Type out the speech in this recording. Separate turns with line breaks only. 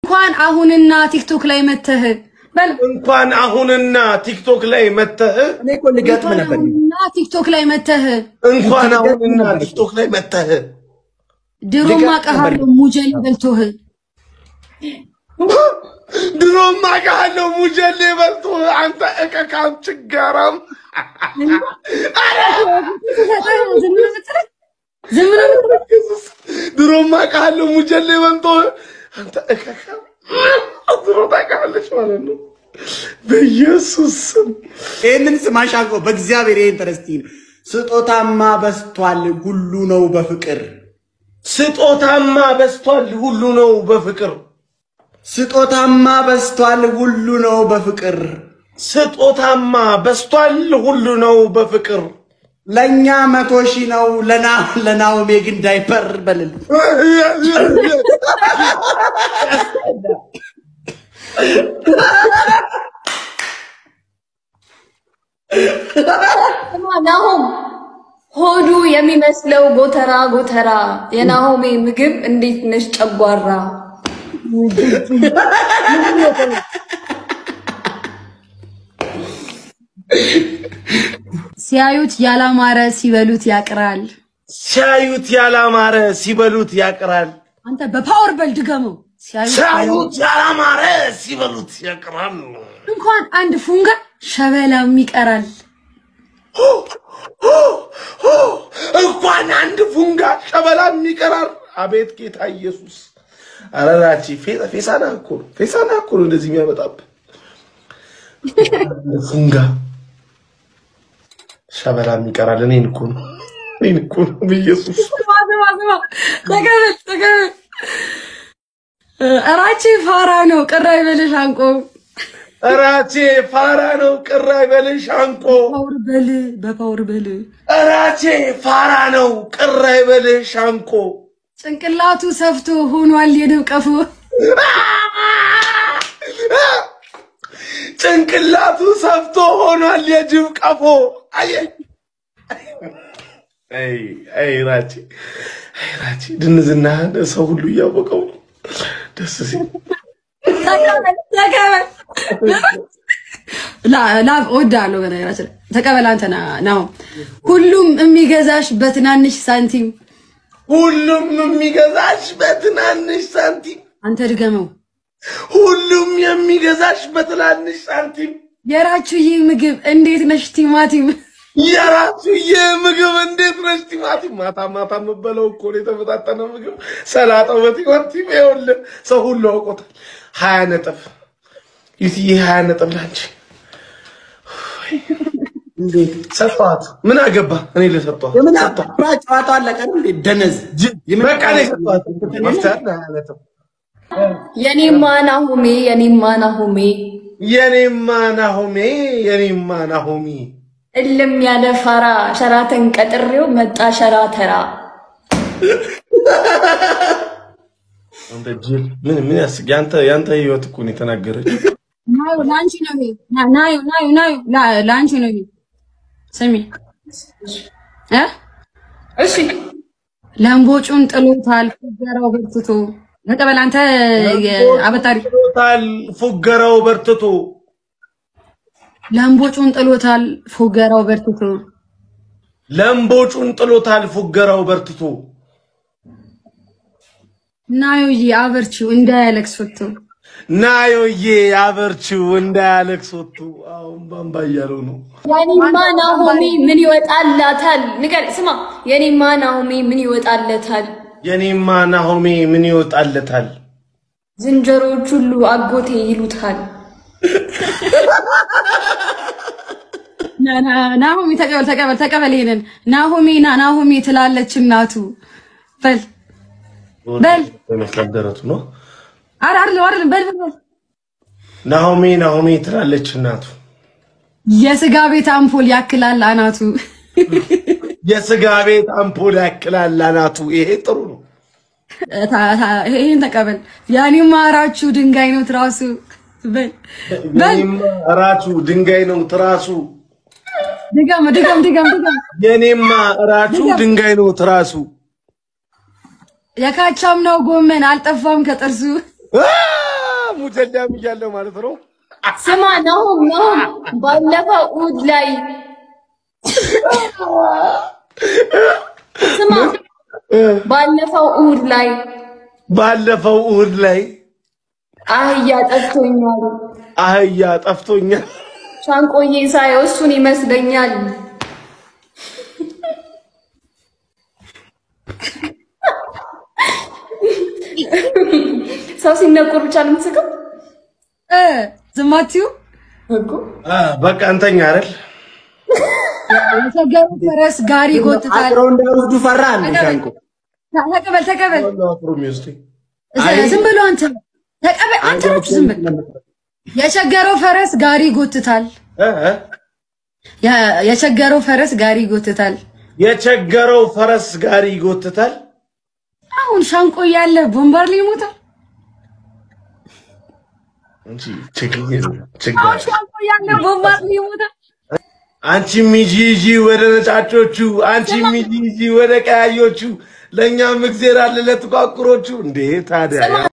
እንኳን አሁንና ቲክቶክ ላይ መተህ በል
እንኳን አሁንና ቲክቶክ ላይ መተህ
እኔ እኮ ልገጥም ነበር።
አሁንና ቲክቶክ ላይ መተህ
እንኳን አሁንና ቲክቶክ ላይ መተህ
ድሮም አውቃሃለሁ ሙጀሌ በልቶህ
ድሮም አውቃለሁ ሙጀሌ በልቶ አንተ እቀቃም ችጋራም
ዝም ነው የምትለው? ዝም ነው የምትለው?
ድሮም አውቃለሁ ሙጀሌ በልቶ አንተ እቀቃም ድሮ ታውቃለች ማለት ነው። በኢየሱስ ስም
ይህንን ስማሽ አልኩ። በእግዚአብሔር ይህን ተረስቲ ስጦታማ በስቷል ሁሉ ነው በፍቅር
ስጦታማ በስቷል ሁሉ ነው በፍቅር
ስጦታማ በስቷል ሁሉ ነው በፍቅር
ስጦታማ በስቷል ሁሉ ነው በፍቅር
ለእኛ መቶ ሺህ ነው ለና ለናኦሜ ግን ዳይፐር በልል
ናሆም ሆዱ የሚመስለው ጎተራ ጎተራ የናሆሜ ምግብ እንዴት ነሽ ጨጓራ
ሲያዩት ያላማረ ሲበሉት ያቅራል።
ሲያዩት ያላማረ ሲበሉት ያቅራል።
አንተ በፓወር በል ድገመው። ሲያዩት
ሲያዩት ያላማረ ሲበሉት ያቅራል።
እንኳን አንድ ፉንጋ ሸበላም ይቀራል።
እንኳን አንድ ፉንጋ ሸበላም ይቀራል። አቤት ጌታ ኢየሱስ! አረራቺ ፌሳና እኮ ነው ፌሳና እኮ ነው እንደዚህ የሚያመጣብህ ፉንጋ ሸበላም ይቀራል። እኔን እኮ ነው እኔን እኮ ነው በኢየሱስ
ስማ ስማ ስማ፣ ተቀበል ተቀበል። እራቼ ፋራ ነው ቅር አይበልሽ አንቆ
እራቼ ፋራ ነው ቅር አይበልሽ አንቆ
ፓወር በል በፓወር በል
እራቼ ፋራ ነው ቅር አይበልሽ አንቆ
ጭንቅላቱ ሰፍቶ ሆኗል የንብ ቀፎ
ጭንቅላቱ ሰፍቶ ሆኗል የጅብ ቀፎ። አየኝ አይ አይ ራቼ አይ ራቼ ድንዝናህን ሰው ሁሉ እያወቀው ነው። ደስ ሲል
ተቀበል ተቀበል። ላ- ላ እወድሃለሁ። በነገራችን ላይ ተቀበል። አንተ ና- ናው ሁሉም የሚገዛሽ በትናንሽ ሳንቲም
ሁሉም የሚገዛሽ በትናንሽ ሳንቲም፣
አንተ ድገመው።
ሁሉም የሚገዛሽ በትናንሽ ሳንቲም።
የራችሁ ይህ ምግብ እንዴት ነሽ ቲማቲም
የራሱ የምግብ እንዴት ነች ቲማቲም ማታ ማታ የምበለው እኮ ነው የተመጣጠነ ምግብ ሰላጣው በቲማቲም ይኸውልህ ሰው ሁሉ አውቆታል ሀያ ነጥብ ዩትዬ ሀያ ነጥብ ላንቺ
እንዴት
ሰጠኋት ምን አገባ እኔ ልሰጠኋት
የምን አባ ጨዋታ አለቀ እንዴ? ደነዝ የምን
በቃ እኔ ሰጠኋት መፍትሄ አለ ሀያ ነጥብ
የኔማ ናሆሜ የኔማ ናሆሜ
የኔማ ናሆሜ የኔማ ናሆሚ
እልም ያለ ፋራ ሸራተን ቀጥሬው መጣ ሸራተራ
አንተ ጅል ምን ምን ያስቅ ያንተ ያንተ ህይወት እኮ ነው የተናገረችው
ናዩ ለአንቺ ነው ይሄ ና- ናዩ ናዩ ናዩ ላ- ለአንቺ ነው ይሄ ስሚ እ
እሺ
ለምቦጩን ጥሎታል ፉገራው በርትቶ ተቀበል አንተ አበጣሪ
ጥሎታል ፉገራው በርትቶ
ለምቦጩን ጥሎታል ፉገራው በርትቶ
ለምቦጩን ጥሎታል ፉገራው በርትቶ
ናዩዬ አበርቺው እንዳያለቅስ ወጥቶ
ናዮዬ አበርቺው እንዳያለቅስ ወጥቶ አሁን ባምባ እያለው ነው
የኔማ ናሆሜ ምን ይወጣላታል ንገር ስማ የኔማ ናሆሜ ምን ይወጣለታል
የኔማ ናሆሜ ምን ይወጣለታል
ዝንጀሮዎች ሁሉ አጎቴ ይሉታል
ና- ና- ናሆሚ ተቀበል ተቀበል ተቀበል ይሄንን ናሆሜ ና ናሆሜ ትላለች እናቱ በል በል
ይመስላል ደረቱ ነው
አረ አይደለም አይደለም በል በል በል
ናሆሜ ናሆሜ ትላለች እናቱ
የስጋ ቤት አምፖል ያክላል አናቱ
የስጋ ቤት አምፖል ያክላል አናቱ ይሄ ጥሩ ነው
ታ- ታ- ይሄን ተቀበል ያኔ ማራችሁ ድንጋይ ነው ትራሱ በል በል
የኔማ እራቹ ድንጋይ ነው ትራሱ
ድገም ድገም ድገም ድገም
የኔማ እራቹ ድንጋይ ነው ትራሱ
የካቻም ነው ጎመን አልጠፋም ከጥርሱ
አ! ጎደዳም እያለሁ ማለት ነው።
ስማ ናሁም ናሁም ባለፈው እሑድ ላይ ስማ ባለፈው እሑድ ላይ
ባለፈው እሑድ ላይ
አህያ ጠፍቶኛል።
አህያ ጠፍቶኛል።
ሻንቆዬ ሳየው እሱን ይመስለኛል። ሰው ሲነቁር ብቻ ነው የምትስቀው
እ ዝም አትዩ።
እኮ።
አ፣ በቃ እንተኛ አይደል?
የተገሩ ፈረስ ጋሪ ይጎትታል።
አጥረው እንዳይወስዱ ፈራ እንደ ሻንቆ
ተቀበል ተቀበል።
አፍሮ የሚወስደኝ
ዝም ብሎ አንተ ተቀበል። አንተ ናችሁ ዝም ብል። የቸገረው ፈረስ ጋሪ ይጎትታል።
እ እ
የ- የቸገረው ፈረስ ጋሪ ይጎትታል።
የቸገረው ፈረስ ጋሪ ይጎትታል።
አሁን ሻንቆ እያለ ቦምባር ሊሞታል።
እንጂ ችግር ችግር
አሁን ሻንቆ እያለ ቦምባር ሊሞታል።
አንቺ ሚጂ ጂ ወደ ነጫጮቹ፣ አንቺ ሚጂ ጂ ወደ ቀያዮቹ፣ ለእኛም እግዜር አለ ለጥቋቁሮቹ። እንዴ ታዲያ